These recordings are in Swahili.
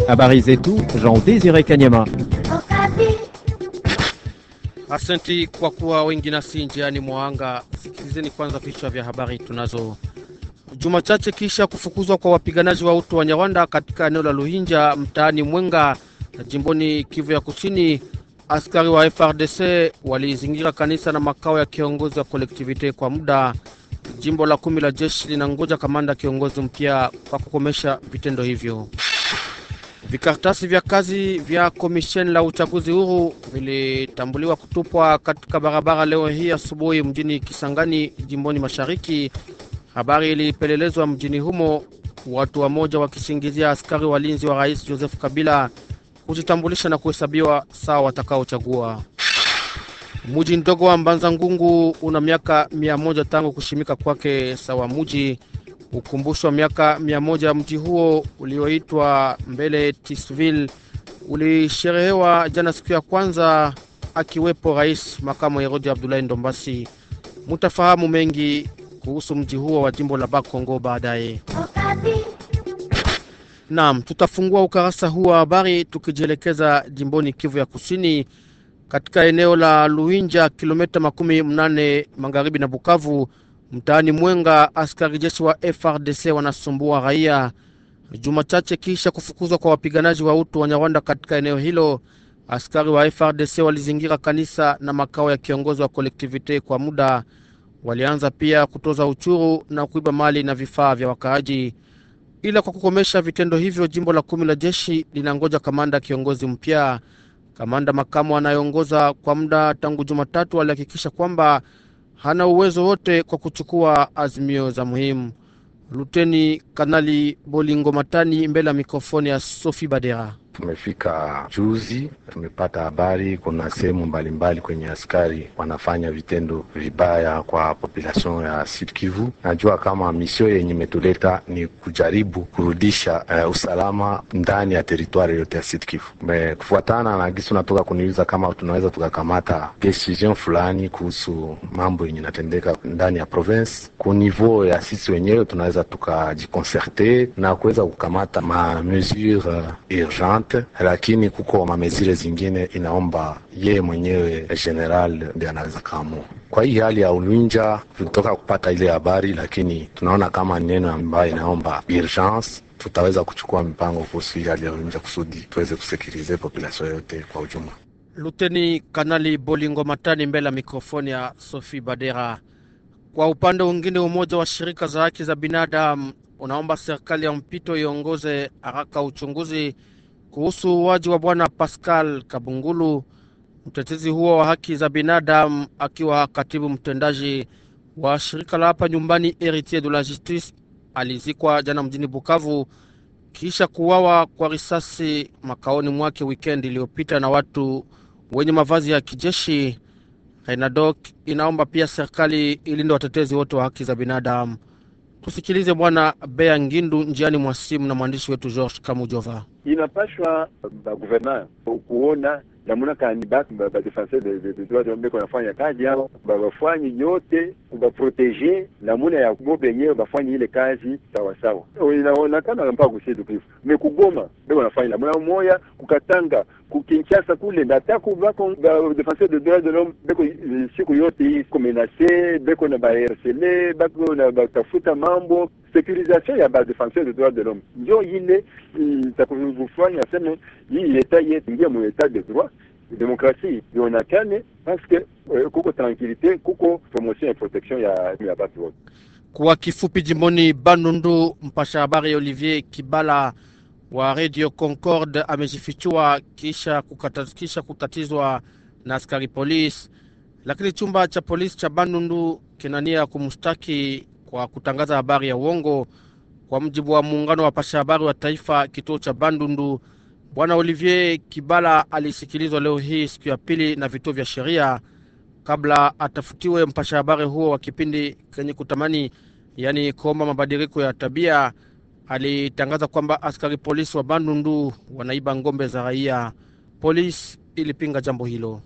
Habari zetu Jean Desire Kanyama. Asante kwa kuwa wengi nasi njiani mwanga. Sikilizeni kwanza vichwa vya habari tunazo. Juma chache kisha kufukuzwa kwa wapiganaji wa utu wa Nyarwanda katika eneo la Luhinja mtaani Mwenga jimboni Kivu ya Kusini, askari wa FRDC walizingira kanisa na makao ya kiongozi wa kolektivite kwa muda. Jimbo la kumi la jeshi linangoja kamanda kiongozi mpya kwa kukomesha vitendo hivyo. Vikaratasi vya kazi vya komisheni la uchaguzi huru vilitambuliwa kutupwa katika barabara leo hii asubuhi mjini Kisangani, jimboni Mashariki. Habari ilipelelezwa mjini humo, watu wamoja wakisingizia askari walinzi wa rais Joseph Kabila kujitambulisha na kuhesabiwa sawa watakaochagua. Muji ndogo wa Mbanza Ngungu una miaka mia moja tangu kushimika kwake sawa muji Ukumbusho wa miaka mia moja mji huo ulioitwa mbele Tisville ulisherehewa jana siku ya kwanza, akiwepo rais makamu Herodi Abdulahi Ndombasi. Mutafahamu mengi kuhusu mji huo wa jimbo la Bakongo baadaye. Naam, tutafungua ukarasa huu wa habari tukijielekeza jimboni Kivu ya Kusini, katika eneo la Luinja, kilomita makumi mnane magharibi na Bukavu mtaani Mwenga, askari jeshi wa FRDC wanasumbua raia juma chache kisha kufukuzwa kwa wapiganaji wa utu wa Nyarwanda katika eneo hilo. Askari wa FRDC walizingira kanisa na makao ya kiongozi wa kolektivite kwa muda. Walianza pia kutoza uchuru na kuiba mali na vifaa vya wakaaji. Ila kwa kukomesha vitendo hivyo, jimbo la kumi la jeshi linangoja kamanda kiongozi mpya. Kamanda makamu anayeongoza kwa muda tangu Jumatatu alihakikisha kwamba hana uwezo wote kwa kuchukua azimio za muhimu. Luteni Kanali Bolingo Matani mbele ya mikrofoni ya Sophie Badera. Tumefika juzi, tumepata habari kuna sehemu mbalimbali kwenye askari wanafanya vitendo vibaya kwa population ya Sud Kivu. Najua kama misio yenye imetuleta ni kujaribu kurudisha uh, usalama ndani ya teritwari yote ya Sud Kivu. Kufuatana na gisi unatoka kuniuliza kama tunaweza tukakamata decision fulani kuhusu mambo yenye inatendeka ndani ya province, ku niveau ya sisi wenyewe tunaweza tukajiconserte na kuweza kukamata ma mesure uh, urgente lakini kuko mamezire zingine inaomba yeye mwenyewe general ndiye anaweza kaamua. Kwa hii hali ya Ulwinja tulitoka kupata ile habari, lakini tunaona kama neno ambayo inaomba urgence, tutaweza kuchukua mipango kuhusu hii hali ya Ulwinja kusudi tuweze kusekirize population yote kwa ujumla. Luteni Kanali Bolingo Matani mbele ya mikrofoni ya Sophie Badera. Kwa upande mwingine, umoja wa shirika za haki za binadamu unaomba serikali ya mpito iongoze haraka uchunguzi kuhusu uwaji wa bwana Pascal Kabungulu. Mtetezi huo wa haki za binadamu akiwa katibu mtendaji wa shirika la hapa nyumbani Heritier de la Justice alizikwa jana mjini Bukavu kisha kuwawa kwa risasi makaoni mwake wikendi iliyopita na watu wenye mavazi ya kijeshi. Renadoc inaomba pia serikali ilinde watetezi wote wa haki za binadamu. Tusikilize bwana Bea Ngindu njiani mwa simu na mwandishi wetu George Kamujova. Inapashwa baguverner kuona namuna kani batu badefenseur de droit de l'homme beko nafanya kazi yao, bafanye yote baprotege namuna ya bo benyewe bafanye ile kazi sawasawa. Inaonekana mpaka kusidu kifu me kugoma beko nafanya namuna moya, kukatanga kukinchasa kule ndataku bako defenseur de droit de l'homme beko siku yote hii kumenase beko na bahercele bako na batafuta mambo sécurisation ya badefenseur de droit de l'homme njo ile itakufanya aseme hii leta yetu ingia mu etat de droit demokrasi ionekane paske uh, kuko tranquillite kuko promotion ya protection ya, ya batu wote. Kwa kifupi, jimboni Bandundu, mpasha habari Olivier Kibala wa Radio Concorde amejifichua kisha, kisha kutatizwa na askari polisi, lakini chumba cha polisi cha Bandundu kinania kumshtaki kwa kutangaza habari ya uongo. Kwa mjibu wa muungano wa pasha habari wa taifa kituo cha Bandundu, bwana Olivier Kibala alisikilizwa leo hii siku ya pili na vituo vya sheria kabla atafutiwe mpasha habari huo wa kipindi kenye kutamani, yaani kuomba mabadiliko ya tabia. Alitangaza kwamba askari polisi wa Bandundu wanaiba ngombe za raia. Polisi ilipinga jambo hilo.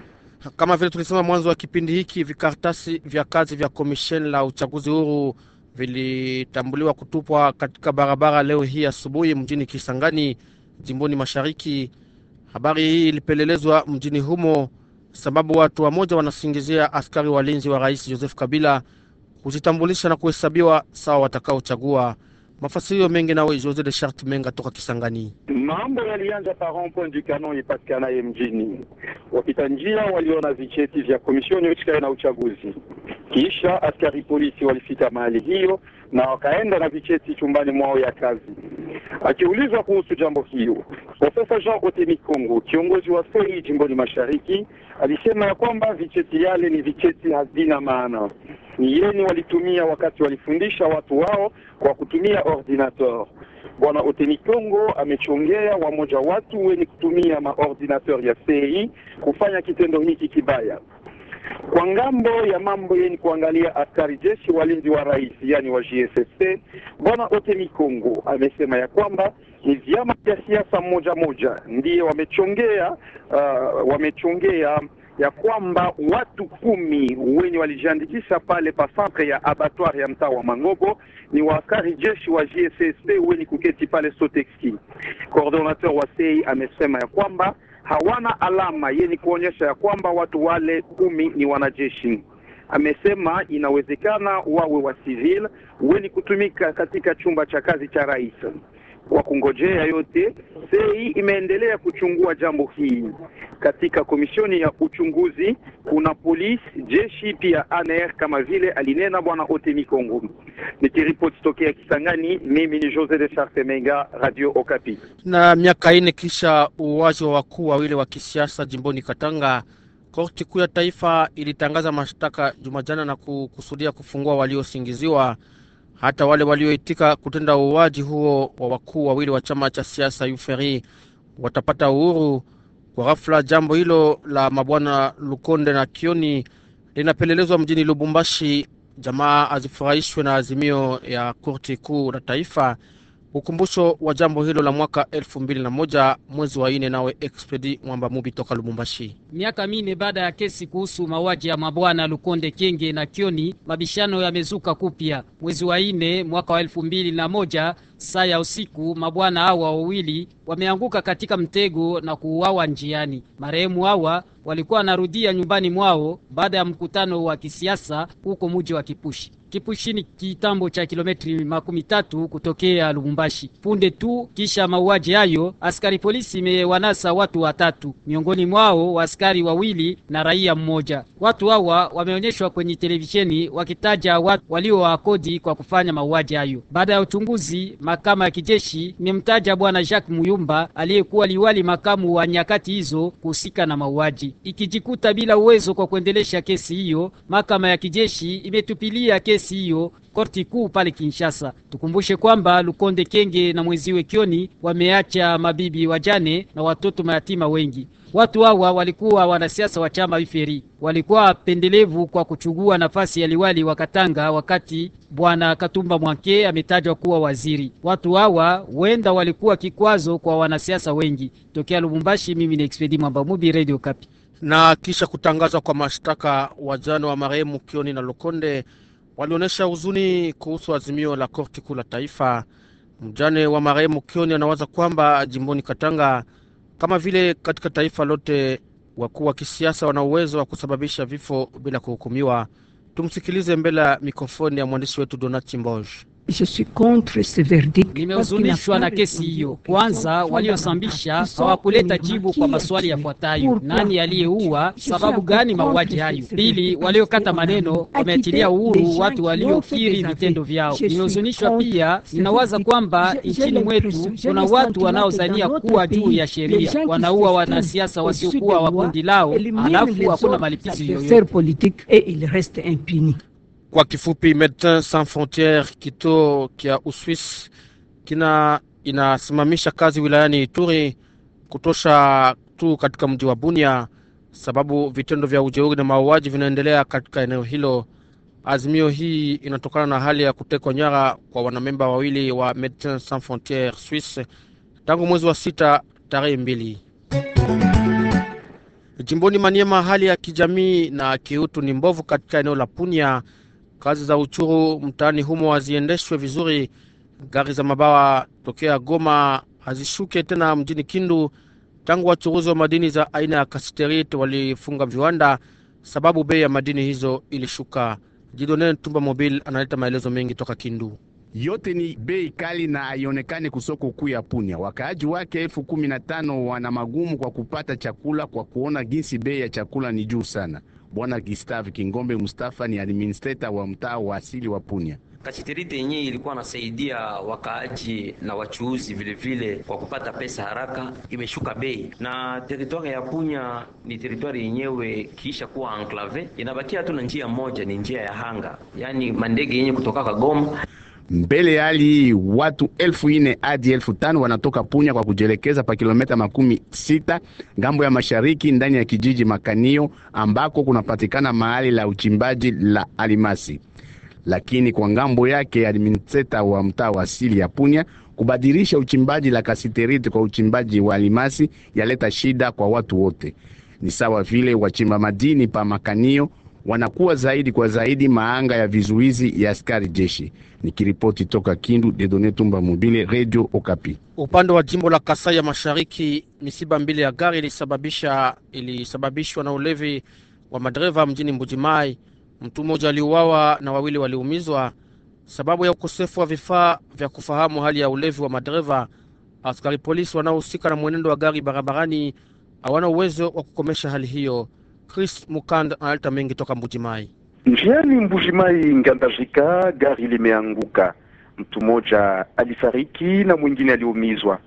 Kama vile tulisema mwanzo wa kipindi hiki, vikaratasi vya kazi vya komisheni la uchaguzi huru vilitambuliwa kutupwa katika barabara leo hii asubuhi mjini Kisangani, jimboni mashariki. Habari hii ilipelelezwa mjini humo sababu watu wamoja wanasingizia askari walinzi wa rais Joseph Kabila kujitambulisha na kuhesabiwa sawa watakaochagua. Mafasirio mengi nawe Jose de Chart Menga toka Kisangani. Mambo yalianza pa rond-point du Canon ipatikanaye mjini. Wapita njia waliona vicheti vya komisioni husikayo na uchaguzi, kisha askari polisi walifika mahali hiyo na wakaenda na vicheti chumbani mwao ya kazi. Akiulizwa kuhusu jambo hiyo, Profesa Jean Otemi Kongo, kiongozi wa sei jimboni mashariki, alisema ya kwamba vicheti yale ni vicheti hazina maana, ni yeni walitumia wakati walifundisha watu wao kwa kutumia ordinateur. Bwana Oteni Kongo amechongea wamoja watu wenye kutumia maordinateur ya CI kufanya kitendo hiki kibaya. Kwa ngambo ya mambo yenye kuangalia askari jeshi walinzi wa rais, yani wa GSSP, bwana Otemi Kongo amesema ya kwamba ni vyama vya siasa moja moja ndiye wamechongea uh, wamechongea ya kwamba watu kumi wenye walijiandikisha pale pa centre ya abattoir ya mtaa wa Mangobo ni waaskari jeshi wa GSSP wenye kuketi pale Sotexki. Coordinateur wa CEI amesema ya kwamba hawana alama yenye kuonyesha ya kwamba watu wale kumi ni wanajeshi. Amesema inawezekana wawe wa civil wenye kutumika katika chumba cha kazi cha rais. Kwa kungojea yote, sei imeendelea kuchungua jambo hii. Katika komisioni ya uchunguzi kuna polisi, jeshi pia ANR kama vile alinena bwana Otemi Kongo. Nikiripoti tokea Kisangani, mimi ni Jose de Charte Menga, Radio Okapi. Na miaka ine kisha uwaji wa wakuu wawili wa kisiasa jimboni Katanga, korti kuu ya taifa ilitangaza mashtaka Jumajana na kukusudia kufungua waliosingiziwa hata wale walioitika kutenda uuaji huo wa wakuu wawili wa chama cha siasa UFRI watapata uhuru kwa ghafla. Jambo hilo la mabwana Lukonde na Kioni linapelelezwa mjini Lubumbashi. Jamaa azifurahishwe na azimio ya korti kuu la taifa. Ukumbusho wa jambo hilo la mwaka elfu mbili na moja mwezi wa ine. Nawe Expedi Mwamba Mubi toka Lubumbashi. Miaka mine baada ya kesi kuhusu mauaji ya mabwana Lukonde Kenge na Kioni, mabishano yamezuka kupya. Mwezi wa ine mwaka wa elfu mbili na moja saa ya usiku, mabwana hawa wawili wameanguka katika mtego na kuuawa njiani. Marehemu hawa walikuwa wanarudia nyumbani mwao baada ya mkutano wa kisiasa huko muji wa Kipushi. Kipushi ni kitambo cha kilometri makumi tatu kutokea Lubumbashi. Punde tu kisha mauaji hayo, askari polisi imewanasa watu watatu, miongoni mwao askari wawili na raia mmoja. Watu hawa wameonyeshwa kwenye televisheni wakitaja watu waliowakodi kwa kufanya mauaji hayo. Baada ya uchunguzi, mahakama ya kijeshi imemtaja bwana Jacques Muyumba aliyekuwa liwali makamu wa nyakati hizo kuhusika na mauaji. Ikijikuta bila uwezo kwa kuendelesha kesi hiyo, mahakama ya kijeshi imetupilia kesi hiyo korti kuu pale Kinshasa. Tukumbushe kwamba Lukonde Kenge na mwenziwe Kioni wameacha mabibi wajane na watoto mayatima wengi. Watu hawa walikuwa wanasiasa wa chama Iferi, walikuwa wapendelevu kwa kuchugua nafasi ya liwali wa Katanga wakati bwana Katumba Mwanke ametajwa kuwa waziri. Watu hawa huenda walikuwa kikwazo kwa wanasiasa wengi. Tokea Lubumbashi, mimi ni Expedi Mwamba Mubi, Radio Kapi. Na kisha kutangazwa kwa mashtaka, wajane wa marehemu Kioni na Lukonde walionyesha huzuni kuhusu azimio la korti kuu la taifa. Mjane wa marehemu Kioni anawaza kwamba jimboni Katanga, kama vile katika taifa lote, wakuu wa kisiasa wana uwezo wa kusababisha vifo bila kuhukumiwa. Tumsikilize mbele ya mikrofoni ya mwandishi wetu Donati Mboj. Nimehuzunishwa na kesi hiyo. Kwanza, waliosambisha hawakuleta jibu kwa maswali yafuatayo: nani aliyeua? Sababu gani mauaji hayo? Pili, waliokata maneno wameachilia uhuru watu waliokiri vitendo vyao. Nimehuzunishwa pia, ninawaza kwamba nchini mwetu kuna watu wanaozania kuwa juu ya sheria, wanaua wanasiasa wasiokuwa wa kundi lao, halafu hakuna malipizi yoyote. Kwa kifupi, Medecins Sans Frontieres kituo kya Uswis kina inasimamisha kazi wilayani Ituri kutosha tu katika mji wa Bunia, sababu vitendo vya ujeuri na mauaji vinaendelea katika eneo hilo. Azimio hii inatokana na hali ya kutekwa nyara kwa wanamemba wawili wa Medecins Sans Frontieres Swiss tangu mwezi wa sita tarehe mbili. Jimboni Maniema, hali ya kijamii na kiutu ni mbovu katika eneo la Punia kazi za uchuru mtaani humo haziendeshwe vizuri. Gari za mabawa tokea Goma hazishuke tena mjini Kindu tangu wachuruzi wa madini za aina ya kasiterit walifunga viwanda sababu bei ya madini hizo ilishuka. Jidone Tumba Mobile analeta maelezo mengi toka Kindu. yote ni bei kali na haionekane kusoko kuu ya Punya. Wakaaji wake elfu kumi na tano wana magumu kwa kupata chakula kwa kuona jinsi bei ya chakula ni juu sana. Bwana Gustave Kingombe Mustafa ni administrator wa mtaa wa asili wa Punya. Kasiterite yenyewe ilikuwa nasaidia wakaaji na wachuuzi vilevile kwa kupata pesa haraka, imeshuka bei. Na teritwari ya Punya ni teritwari yenyewe kiisha kuwa enclave, inabakia tu na njia moja, ni njia ya hanga, yaani mandege yenye kutoka Kagoma Mbele ya hali hii watu elfu ine hadi elfu tano wanatoka Punya kwa kujielekeza pa kilomita makumi sita ngambo ya mashariki ndani ya kijiji Makanio ambako kunapatikana mahali la uchimbaji la alimasi. Lakini kwa ngambo yake administrator wa mtaa wa asili ya Punya kubadilisha uchimbaji la kasiterite kwa uchimbaji wa alimasi yaleta shida kwa watu wote. Ni sawa vile wachimba madini pa Makanio wanakuwa zaidi kwa zaidi maanga ya vizuizi ya askari jeshi. Nikiripoti toka Kindu, Dedone Tumba Mobile, Radio Okapi. Upande wa jimbo la Kasai ya Mashariki, misiba mbili ya gari ilisababisha ilisababishwa na ulevi wa madereva mjini Mbujimai. Mtu mmoja aliuawa na wawili waliumizwa sababu ya ukosefu wa vifaa vya kufahamu hali ya ulevi wa madereva. Askari polisi wanaohusika na mwenendo wa gari barabarani hawana uwezo wa kukomesha hali hiyo. Chris Mukand analeta mengi toka Mbujimai. Njiani Mbujimai Ngandajika, gari limeanguka, mtu mmoja alifariki na mwingine aliumizwa.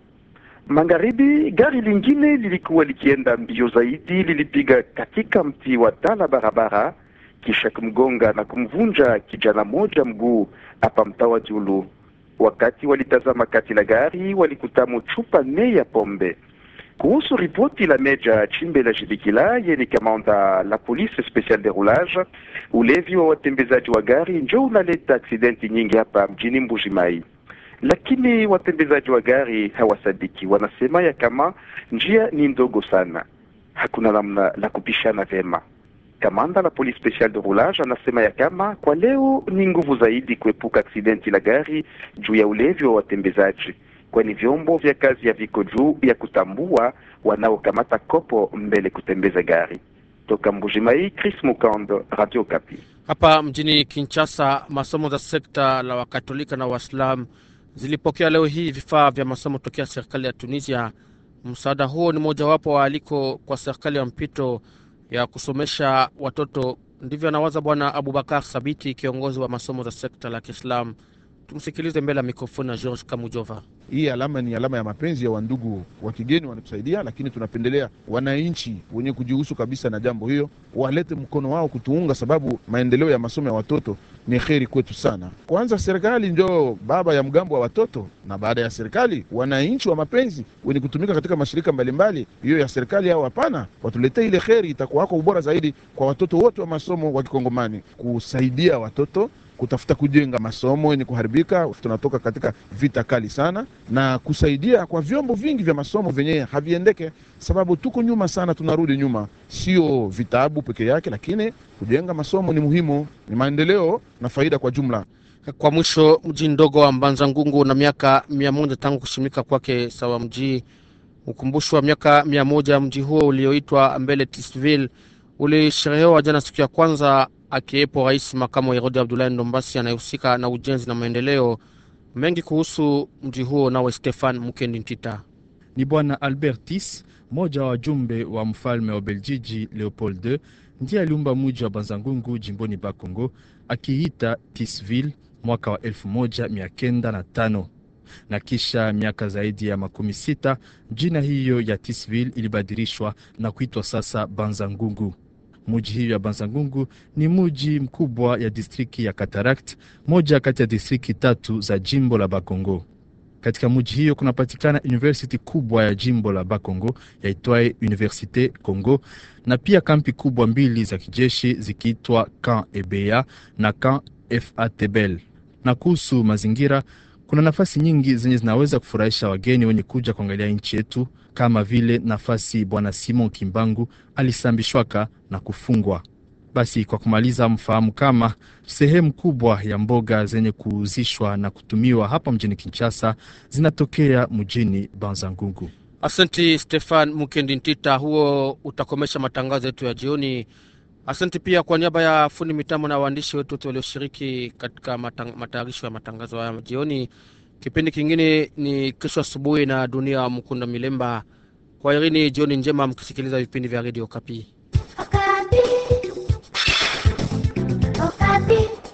Magharibi, gari lingine lilikuwa likienda mbio zaidi, lilipiga katika mti wa tala barabara, kisha kumgonga na kumvunja kijana mmoja mguu hapa mtaa wa Julu. Wakati walitazama kati la gari, walikutamo chupa nne ya pombe. Kuhusu ripoti la Meja Chimbela Jidikila, yeye ni kamanda la police special de roulage, ulevi wa watembezaji wa gari njo unaleta aksidenti nyingi hapa mjini Mbujimai. Lakini watembezaji wa gari hawasadiki, wanasema ya kama njia ni ndogo sana, hakuna namna la kupishana vyema. Kamanda la police special de roulage anasema ya kama kwa leo ni nguvu zaidi kuepuka aksidenti la gari juu ya ulevi wa watembezaji kwani vyombo vya kazi ya viko juu ya kutambua wanaokamata kopo mbele kutembeza gari. Toka Mbujimai, Chris Mukando, Radio Kapi. Hapa mjini Kinshasa, masomo za sekta la Wakatolika na Waislamu zilipokea leo hii vifaa vya masomo tokea serikali ya Tunisia. Msaada huo ni mojawapo wa aliko kwa serikali ya mpito ya kusomesha watoto. Ndivyo anawaza Bwana Abubakar Sabiti, kiongozi wa masomo za sekta la Kiislamu. Tumsikilize mbele ya mikrofoni ya George Kamujova. Hii alama ni alama ya mapenzi ya wandugu wa kigeni wanatusaidia, lakini tunapendelea wananchi wenye kujihusu kabisa na jambo hiyo walete mkono wao kutuunga, sababu maendeleo ya masomo ya watoto ni heri kwetu sana. Kwanza serikali ndio baba ya mgambo wa watoto, na baada ya serikali wananchi wa mapenzi wenye kutumika katika mashirika mbalimbali, hiyo ya serikali au hapana, watuletee ile heri, itakuwa wako ubora zaidi kwa watoto wote wa masomo wa Kikongomani, kusaidia watoto kutafuta kujenga masomo yenye kuharibika. Tunatoka katika vita kali sana, na kusaidia kwa vyombo vingi vya masomo vyenye haviendeke, sababu tuko nyuma sana, tunarudi nyuma. Sio vitabu peke yake, lakini kujenga masomo ni muhimu, ni maendeleo na faida kwa jumla. Kwa mwisho, mji ndogo wa Mbanza Ngungu na miaka mia moja tangu kushimika kwake sawa mji ukumbusho wa miaka mia moja mji huo ulioitwa Mbele Tisville ulisherehewa jana siku ya kwanza akiwepo rais makamu wa Herode Abdulahi Ndombasi anayehusika na ujenzi na maendeleo mengi kuhusu mji huo. Nawe Stefan Mukendi Ntita ni bwana Albertis, mmoja wa wajumbe wa mfalme wa Beljiji Leopold II, ndiye aliumba mji wa Banzangungu jimboni Bakongo akiita Tisville mwaka wa elfu moja mia kenda na tano na kisha miaka zaidi ya makumi sita jina hiyo ya Tisville ilibadilishwa na kuitwa sasa Banzangungu. Muji hiyo ya Banzangungu ni muji mkubwa ya distriki ya Katarakt, moja kati ya distriki tatu za jimbo la Bakongo. Katika muji hiyo kunapatikana university kubwa ya jimbo la Bakongo yaitwaye Universite Congo, na pia kampi kubwa mbili za kijeshi zikiitwa Camp Ebea na Camp Fatbel. Na kuhusu mazingira, kuna nafasi nyingi zenye zinaweza kufurahisha wageni wenye kuja kuangalia nchi yetu kama vile nafasi bwana Simon Kimbangu alisambishwaka na kufungwa. Basi kwa kumaliza, mfahamu kama sehemu kubwa ya mboga zenye kuuzishwa na kutumiwa hapa mjini Kinshasa zinatokea mjini Banzangungu. Asante Stefan Mukendi Ntita, huo utakomesha matangazo yetu ya jioni. Asante pia kwa niaba ya fundi mitambo na waandishi wetu wote walioshiriki katika matayarisho ya matangazo haya jioni. Kipindi kingine ni kesho asubuhi na Dunia Mkunda Milemba. Kwa irini, jioni njema, mkisikiliza vipindi vya redio Kapi. Okapi. Okapi.